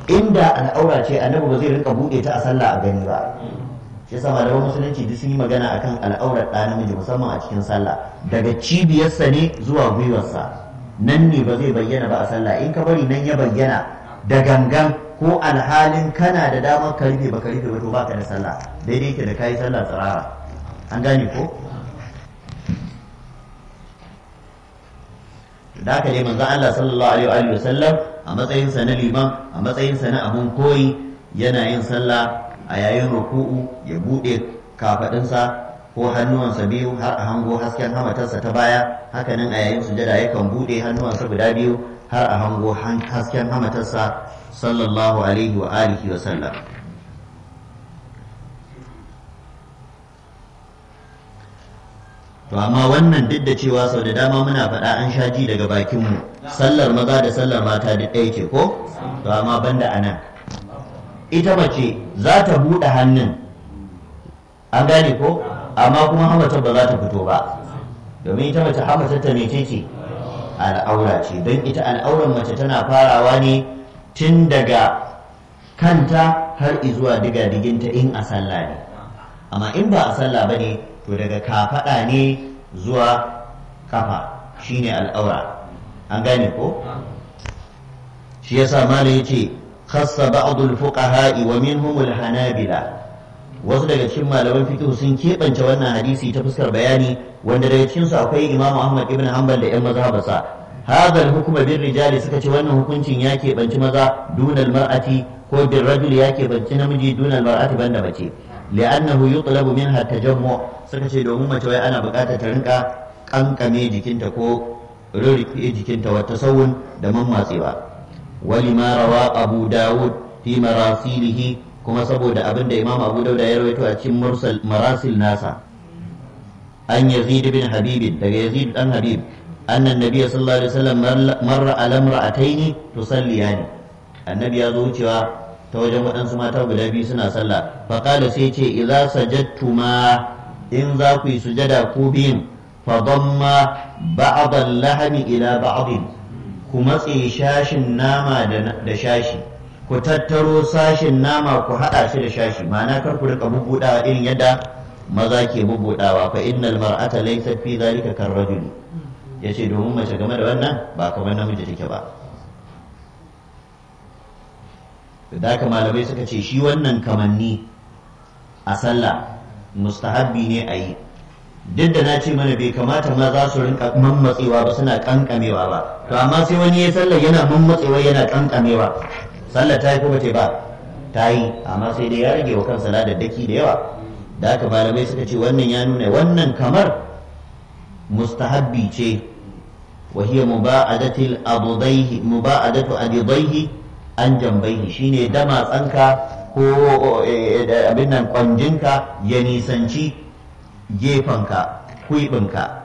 inda al'aura ce annabi ba zai rinka buɗe ta a sallah a gani ba shi yasa malaman musulunci duk sun yi magana akan al'aurar ɗa namiji musamman a cikin sallah daga cibiyarsa ne zuwa gwiwarsa nan ne ba zai bayyana ba a sallah in ka bari nan ya bayyana da gangan ko alhalin kana da damar ka rufe ba ka rufe ba to baka da sallah daidai ke da kayi sallah tsirara an gane ko da haka dai manzon Allah sallallahu alaihi wa sallam a matsayin sa na liman a matsayin sa na abun koyi yana yin sallah a yayin ruku'u ya bude kafadinsa ko hannuwansa biyu har a hango hasken hamatarsa ta baya hakanan a yayin sujada yakan bude hannuwansa guda biyu har a hango hasken hamatarsa sallallahu alaihi wa alihi wa sallam to amma wannan duk da cewa sau da dama muna faɗa an sha ji daga bakinmu sallar maza da sallar mata duk ɗaya ce ko to amma banda anan ita mace za ta buɗe hannun an gane ko amma kuma hamatar ba za ta fito ba domin ita mace hamatar ta mece ce al'aura ce don ita al'auran mace tana farawa ne tun daga kanta har izuwa diga diginta in a sallah ne amma in ba a sallah ba ne to daga kafaɗa ne zuwa kafa shine al'aura an gane ko shi yasa malam yace khassa ba'd al-fuqaha wa minhum al-hanabila wasu daga cikin malaman fiqh sun keɓance wannan hadisi ta fuskar bayani wanda daga cikin su akwai Imam Ahmad ibn Hanbal da ƴan mazhabansa hadha al-hukm bir rijali suka ce wannan hukuncin ya keɓanci maza dunal mar'ati ko bir rajul ya keɓanci namiji dunal mar'ati banda mace li'annahu yutlabu minha tajammu suka ce domin mace wai ana buƙatar ta rinka kankame jikinta ko rurrufe jikinta wata sawun da mammatsewa wali ma rawa abu dawud fi marasilihi kuma saboda abin da imam abu dauda ya rawaito a cikin mursal marasil nasa an yazid bin habib daga yazid dan habib anna nabiyyi sallallahu alaihi wasallam marra ala imra'ataini tusalliyani annabi ya zo wucewa ta wajen waɗansu mata guda biyu suna sallah faƙala sai ce idza sajadtuma in za ku yi sujada ku biyun fa damma ba'd al-lahmi ila ba'd ku matse shashin nama da shashi ku tattaro sashin nama ku haɗa shi da shashi ma'ana kar ku rika bubbudawa irin yadda maza ke bubbudawa fa innal mar'ata laysat fi dhalika karrajuli yace domin mace game da wannan ba kamar namiji take ba da haka malamai suka ce shi wannan kamanni a sallah mustahabbi ne a yi duk da na ce mana bai kamata ma za su rinka mammatsewa ba suna kankamewa ba to amma sai wani ya sallah yana mammatsewa yana kankamewa sallah ta yi kuma ce ba ta yi amma sai dai ya rage wa kansa ladaddaki da yawa da haka malamai suka ce wannan ya nuna wannan kamar mustahabbi ce wa hiya muba'adatil adudaihi muba'adatu adudaihi an jambaihi shine dama tsanka ko abin nan kwanjinka ya nisanci gefenka kuibinka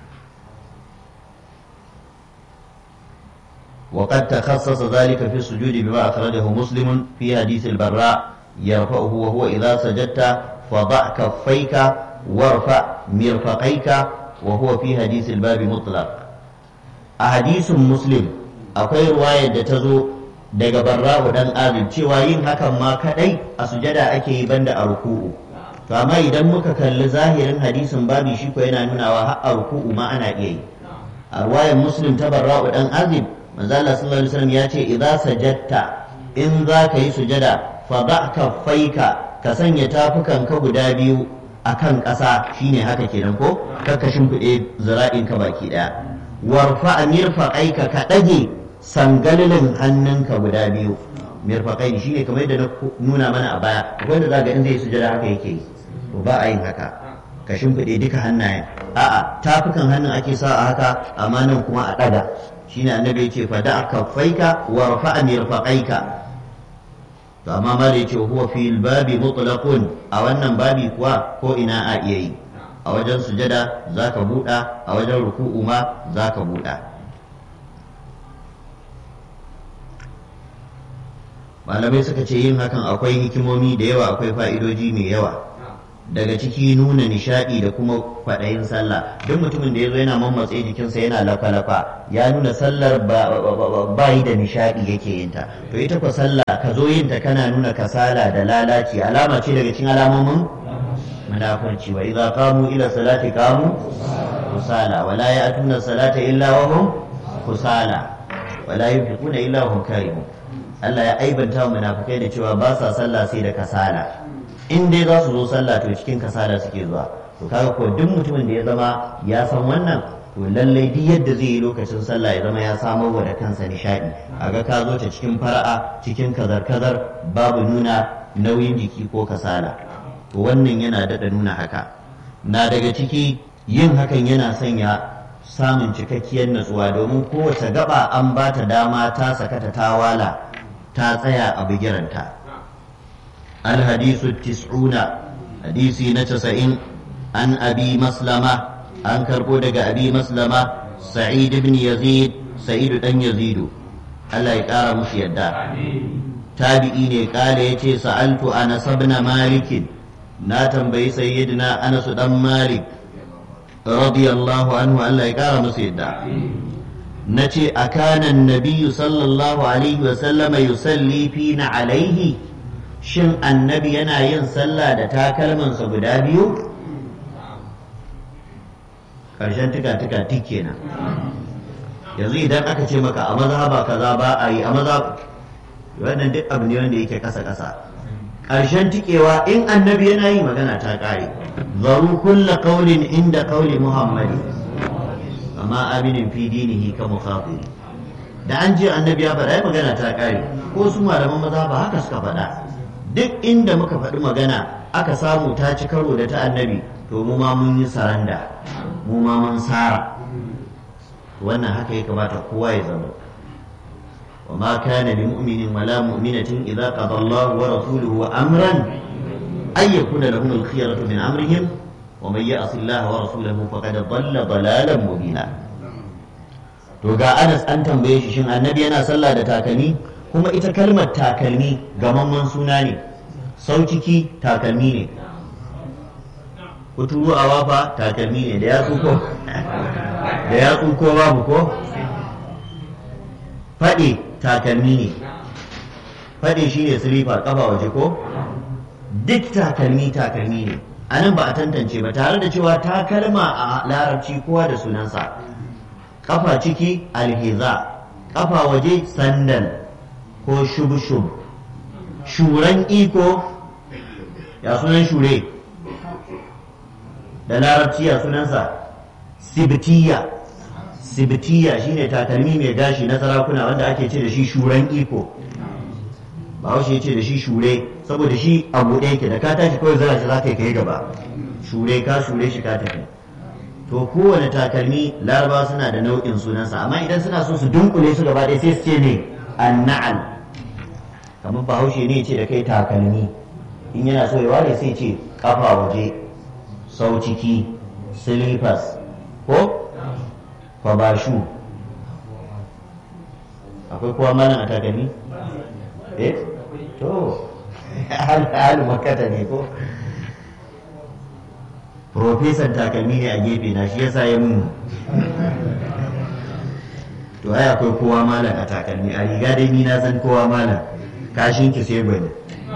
وقد تخصص ذلك في السجود بما أخرجه مسلم في حديث البراء يرفعه وهو إذا سجدت فضع كفيك وارفع مرفقيك وهو في حديث الباب مطلق أحاديث مسلم أقول رواية تزو daga barra'u dan azib cewa yin hakan ma kadai a sujada ake yi banda a ruku'u to amma idan muka kalli zahirin hadisin babi shi ko yana nunawa har a ruku'u ma ana iya yi a ruwayar muslim ta barra'u dan azib manzo Allah sallallahu alaihi wasallam ya ce idza sajadta in za ka yi sujada fa ba kaffaika ka sanya tafukan ka guda biyu akan ƙasa shine haka kenan ko ka shimfiɗe zira'in ka baki ɗaya warfa mirfaqaika ka ɗage sangalilin hannunka guda biyu mirfaƙai shi ne kamar yadda na nuna mana a baya akwai da zaga in zai sujada haka yake yi to ba a yin haka ka shimfiɗe duka hannayen a'a tafukan hannun ake sa a haka amma nan kuma a ɗaga shine annabi ya ce fa da kaffaika wa rafa'a mirfaqaika to amma ma da yace huwa fil babi mutlaqun a wannan babi kuwa ko ina a iya yi a wajen sujada zaka buɗa a wajen ruku'u ma zaka buɗa malamai suka ce yin hakan akwai hikimomi da yawa akwai fa'idoji mai yawa daga ciki nuna nishadi da kuma kwaɗayin sallah duk mutumin da ya zo yana mammatse jikinsa yana lafa-lafa ya nuna sallar ba yi da nishadi yake yin ta to ita ko sallah ka zo yin ta kana nuna kasala da lalaci alama ce daga cikin alamomin munafurci wa idza qamu ila salati qamu kusala wala ya'tuna salata illa wa hum kusala wala yunfiquna illa wa hum karihun Allah ya aibanta wa munafikai da cewa ba sa sallah sai da kasala in dai za su zo sallah to cikin kasala suke zuwa to kaga ko duk mutumin da ya zama ya san wannan to lallai duk yadda zai yi lokacin sallah ya zama ya samar wa da kansa nishadi aga ka zo ta cikin fara'a cikin kazar-kazar babu nuna nauyin jiki ko kasala to wannan yana daɗa nuna haka na daga ciki yin hakan yana sanya samun cikakkiyar natsuwa domin kowace gaba an ba ta dama ta sakata ta wala ta tsaya a bigiranta alhadisu tis'una hadisi na casa'in an abi maslama an karbo daga abi maslama sa'id ibn yazid sa'id dan yazidu Allah ya kara musu yadda tabi'i ne kala yace sa'altu anas ibn malik na tambayi sayyidina anas dan malik radiyallahu anhu Allah ya kara musu yadda nace akana nabiyyu sallallahu alaihi wa sallama yusalli fina alaihi shin annabi yana yin sallah da takalmansa guda biyu ƙarshen tuka-tuka tik kenan yanzu idan aka ce maka a mazhaba kaza ba a yi a maza wannan duk abu ne wanda yake kasa-kasa ƙarshen tikewa in annabi yana yi magana ta ƙare zaru kulla qaulin inda qauli muhammadi amma aminin fi dinihi ka mukhatiri da an je annabi ya faɗa magana ta ƙare ko su malaman maza ba haka suka faɗa duk inda muka faɗi magana aka samu ta ci karo da ta annabi to mu ma mun yi saranda mu ma mun sara wannan haka ya kamata kowa ya zama wa ma kana li mu'minin wala mu'minatin idza qada Allah wa rasuluhu amran ay yakuna lahum al-khiyaratu min amrihim wa man ya'si Allah wa rasulahu faqad dhalla dhalalan mubina to ga Anas an tambaye shi shin annabi yana sallah da takalmi kuma ita kalmar takalmi gamamman suna ne sau ciki takalmi ne kuturu a wafa takalmi ne da ya ko da ya ko babu ko faɗi takalmi ne faɗi shi ne silifa ƙafa waje ko duk takalmi takalmi ne a nan ba a tantance ba tare da cewa takalma a larabci kowa da sunansa ƙafa ciki alhiza ƙafa waje sandal ko shub-shub shuran iko ya sunan shure da larabci ya sunansa sibitiya sibitiya shine takalmi mai gashi na sarakuna wanda ake ce da shi shuran iko ba ya ce da shi shure saboda shi a buɗe yake da ka tashi kawai zara shi za ka yi kai gaba shure ka shure shi ka tafi to kowane takalmi larabawa suna da nau'in sunansa amma idan suna so su dunkule su gaba ɗaya sai su ce ne anna'al kamar bahaushe ne ce da kai takalmi in yana so ya ware sai ce kafa waje sau ciki silifas ko kwabashu akwai kowa malam a takalmi eh to halu makata ne ko profesan takalmi ne a gefe na shi yasa ya mun to ai akwai kowa malam a takalmi a riga dai ni na san kowa malam kashin ki sai gwani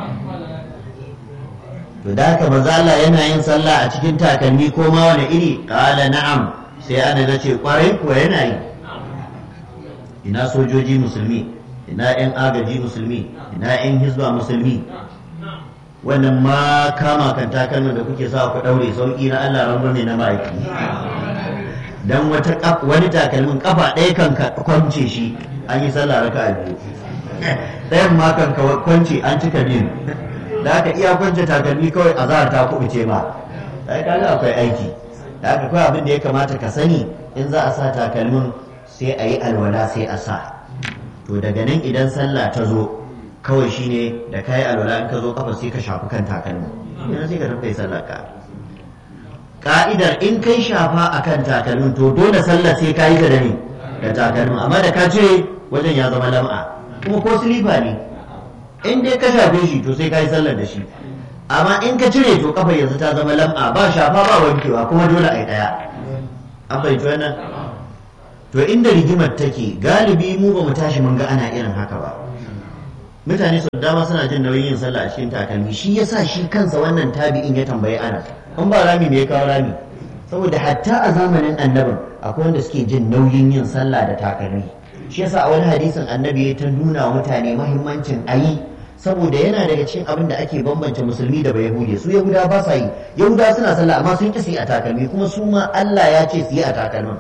to da haka maza Allah yana yin sallah a cikin takalmi ko ma wani iri qala na'am sai ana da ce kwarai kuwa yana yi ina sojoji musulmi ina yan agaji musulmi ina yan hizba musulmi wannan ma kama kan takalmin da kuke sa ku daure sauki na Allah ran ne na ma'aiki dan wata wani takalmin kafa ɗaya kan kwance shi an yi sallah raka'a biyu ɗayan ma kan kwance an cika biyu da aka iya kwance takalmi kawai a zahar ta kubuce ma sai kaga akwai aiki da aka kawai abin da ya kamata ka sani in za a sa takalmin sai a yi alwala sai a sa to daga nan idan sallah ta zo kawai shine da kayi alwala in ka zo kafa sai ka shafi kan takalmin idan sai ka tafi sallah ka ka'idar in kai shafa akan takalmin to dole sallah sai ka yi ta da ne da takalmin amma da ka cire wajen ya zama lam'a kuma ko silifa ne in dai ka shafe shi to sai ka yi sallar da shi amma in ka cire to kafa yanzu ta zama lam'a ba shafa ba wankewa kuma dole a yi ɗaya an fahimci wannan to inda rigimar take galibi mu ba mu tashi mun ga ana irin haka ba mutane sau dama suna jin nauyin yin sallah a cikin takalmi shi yasa shi kansa wannan tabi'in ya tambayi ana in ba rami me ya kawo rami saboda hatta a zamanin annabin akwai wanda suke jin nauyin yin sallah da takalmi shi yasa a wani hadisin annabi ya ta nuna wa mutane mahimmancin ayi saboda yana daga cikin abin da ake bambance musulmi da bayahude su yahuda ba sa yi yahuda suna sallah amma sun ki su yi a takalmi kuma su ma Allah ya ce su yi a takalmin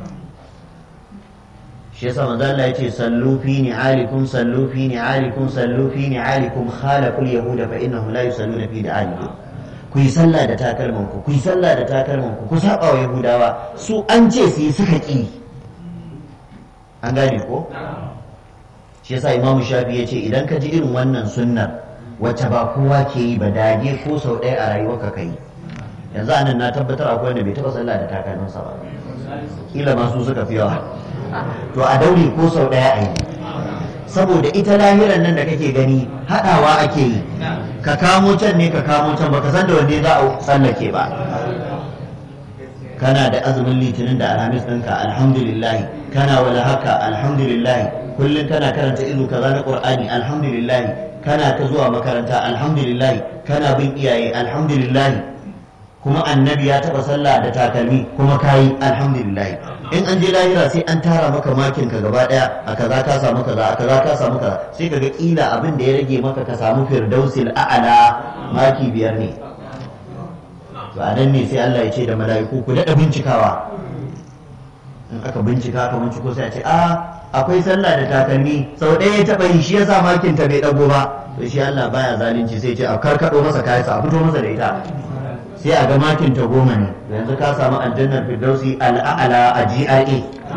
shi yasa manzo Allah ya ce sallu fi ni'alikum sallu fi ni'alikum sallu fi ni'alikum khalaqul yahuda fa innahum la yusalluna fi ni'alikum ku yi sallah da takalman ku ku yi sallah da takalman ku ku saba wa yahudawa su an ce su yi suka ki an gane ko shi yasa imam shafi ya ce idan ka ji irin wannan sunnar wacce ba kowa ke yi ba dage ko sau ɗaya a rayuwarka ka yi yanzu anan na tabbatar akwai wanda bai taɓa sallah da takalminsa ba kila ma su suka fi yawa to a daure ko sau ɗaya a yi saboda ita lahiran nan da kake gani haɗawa ake yi ka kamo can ne ka kamo can baka san da wanne za a tsallake ba kana da azumin litinin da alhamis ɗinka alhamdulillahi kana wala haka alhamdulillahi kullum kana karanta izu kaza na qur'ani alhamdulillahi kana ta zuwa makaranta alhamdulillahi kana bin iyaye alhamdulillahi kuma annabi ya taba sallah da takalmi kuma kayi alhamdulillahi in an je lahira sai an tara maka makin ka gaba daya a kaza ka samu kaza a kaza ka samu kaza sai kaga kila abin da ya rage maka ka samu firdausil a'ala maki biyar ne to a nan ne sai Allah ya ce da mala'iku ku daɗa bincikawa in aka bincika ka binciko sai a ce a akwai sallah da takalmi sau ɗaya ya taɓa yi shi yasa makin ta bai ɗago ba to shi Allah baya zalunci sai ce a karkaɗo masa kayansa a fito masa da ita sai a ga makin ta goma ne yanzu ka samu aljannar firdausi al'a'ala a GRA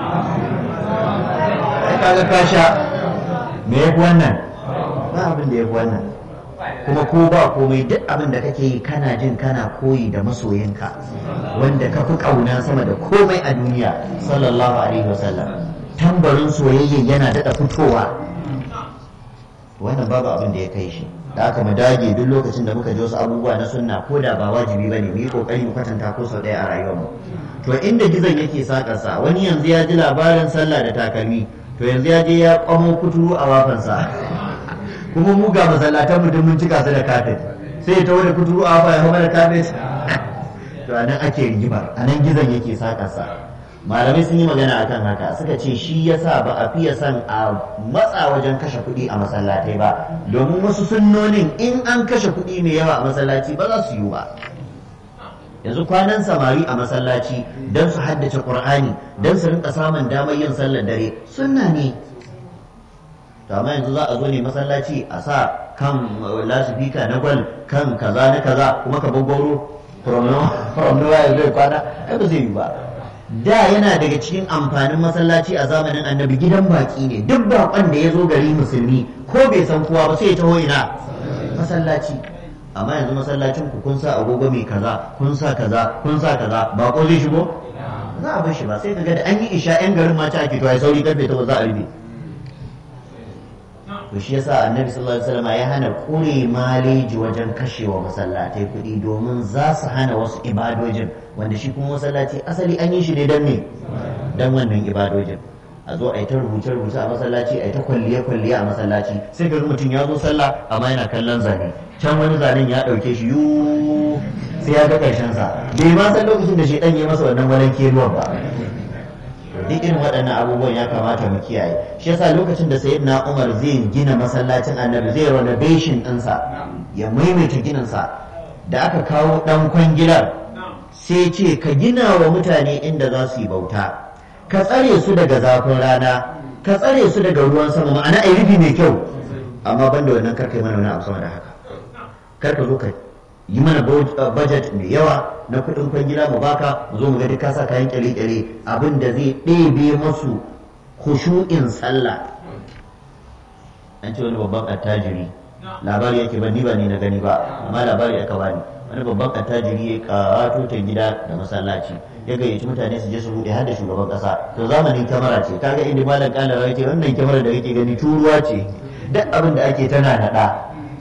ai kaga ka sha me yafi wannan ba abin da yafi wannan kuma ko ba komai duk abin da kake yi kana jin kana koyi da masoyinka wanda ka fi ƙauna sama da komai a duniya sallallahu alaihi wasallam tambarin soyayya yana daɗa fitowa wannan babu abin da ya kai shi da aka mu dage duk lokacin da muka ji wasu abubuwa na sunna ko da ba wajibi bane mu yi kokari mu kwatanta ko sau ɗaya a rayuwar mu to inda gizon yake sakarsa wani yanzu ya ji labarin sallah da takalmi to yanzu ya je ya kwamo kuturu a wafansa kuma mu ga masallatan mu duk mun cika su da kafet sai ya tawo da kuturu a wafa ya hama da kafet to anan ake rigimar anan gizon yake sakarsa malamai sun yi magana akan haka suka ce shi yasa ba a fiye son a matsa wajen kashe kuɗi a masallatai ba domin wasu sunnonin in an kashe kuɗi mai yawa a masallaci ba za su yi ba yanzu kwanan samari a masallaci don su haddace ƙur'ani don su rinka samun damar yin sallar dare sunna ne to amma yanzu za a zo ne masallaci a sa kan lasifika na gwal kan kaza na kaza kuma ka babbaro from nowhere zai kwana ai ba zai yi ba da yana daga cikin amfanin masallaci a zamanin annabi gidan baki ne duk bakon da ya zo gari musulmi ko bai san kowa ba sai ya taho ina masallaci amma yanzu masallacin ku kun sa agogo mai kaza kun sa kaza kun sa kaza bako zai shigo za a bar shi ba sai kaga da an yi isha yan garin ma ta ake to ai sauri karfe ta za a rufe to shi yasa annabi sallallahu alaihi wasallam ya hana kure maleji wajen kashewa masallatai kuɗi domin za su hana wasu ibadojin wanda shi kuma masallaci asali an yi shi ne don me don wannan ibadojin a zo a yi ta rubuce rubuce a masallaci a yi ta kwalliye kwalliye a masallaci sai ga mutum ya zo sallah amma yana kallon zane can wani zanen ya ɗauke shi yu sai ya ga ƙarshen sa bai ma san lokacin da shi ɗan ya masa wannan wani keruwan ba duk irin waɗannan abubuwan ya kamata mu kiyaye shi yasa lokacin da sayyidina Umar zai gina masallacin Annabi zai renovation ɗinsa ya maimaita gininsa da aka kawo ɗan kwangilar sai ce ka gina wa mutane inda za su yi bauta ka tsare su daga zafin rana ka tsare su daga ruwan sama ma'ana a rufi mai kyau amma banda wannan karka yi mana wani abu sama da haka karka zo ka yi mana budget mai yawa na kudin kwangila mu baka mu zo mu ga duk kasa kayan kyale-kyale abin da zai ɗebe masu khushu'in sallah an ce wani babban attajiri labari yake ba ni ba ni na gani ba amma labari aka bani wani babban attajiri ya kawato ta gida da masallaci ya gayyaci mutane su je su bude har da shugaban kasa to zamanin kyamara ce kaga inda malam kala ya ce wannan kyamara da kake gani turuwa ce duk abin da ake tana naɗa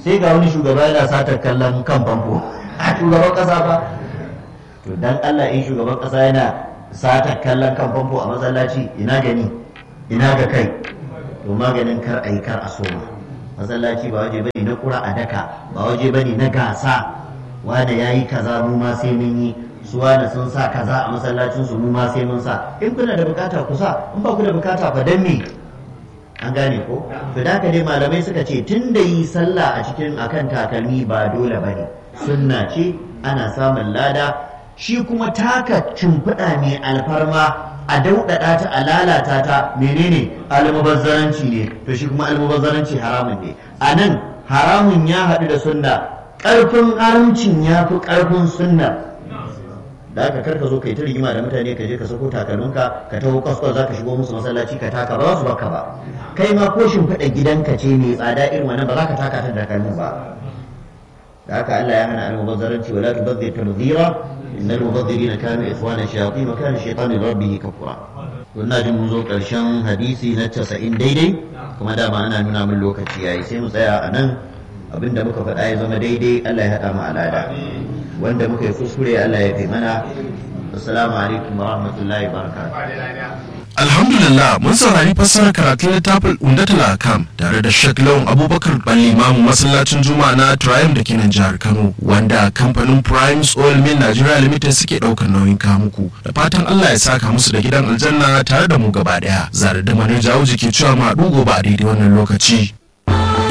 sai ga wani shugaba yana satar kallon kan famfo a shugaban kasa ba to dan Allah in shugaban kasa yana satar kallon kan famfo a masallaci ina gani ina ga kai to maganin kar a yi kar a soma masallaci ba waje bane na kura a daka ba waje bane na gasa wanda ya yi kaza mu ma sai mun yi su wanda sun sa kaza a masallacin su mu ma sai mun sa in kuna da bukata ku sa in ba ku da bukata fa dan me an gane ko to da haka dai malamai suka ce tun da yi sallah a cikin akan takalmi ba dole bane sunna ce ana samun lada shi kuma taka cimfiɗa mai alfarma a dauɗaɗa ta a lalata ta menene almubazzaranci ne to shi kuma almubazzaranci haramun ne a nan haramun ya haɗu da sunna ƙarfin haramcin ya fi ƙarfin sunna da aka karka zo kai ta rigima da mutane ka je ka sako takalminka ka taho kwaskwas za ka shigo musu masallaci ka taka ba za su baka ba kai ma ko shimfiɗa gidanka ce mai tsada irin wannan ba za ka taka ta takalmin ba da haka Allah ya hana almubazzaranci wala tubazzir tabzira innal mubazzirina kanu ikhwana shayatin wa kana shaytanu rabbihi kafura wannan jin mun zo karshen hadisi na 90 daidai kuma dama ana nuna min lokaci yayi sai mu tsaya a nan abinda muka faɗa ya zama daidai Allah ya haɗa mu alada wanda muka yi kuskure Allah ya fi mana assalamu alaikum wa rahmatullahi wa barakatuh Alhamdulillah mun saurari fassarar karatun littafin Umdatul Akam tare da Sheikh Lawan Abubakar Balimamu masallacin Juma'a na Triumph da kenan jihar Kano wanda kamfanin Primes Oil Mill Nigeria Limited suke daukar nauyin kamuku da fatan Allah ya saka musu da gidan aljanna tare da mu gaba daya zare da manar jawo ke cewa ma gobe a daidai wannan lokaci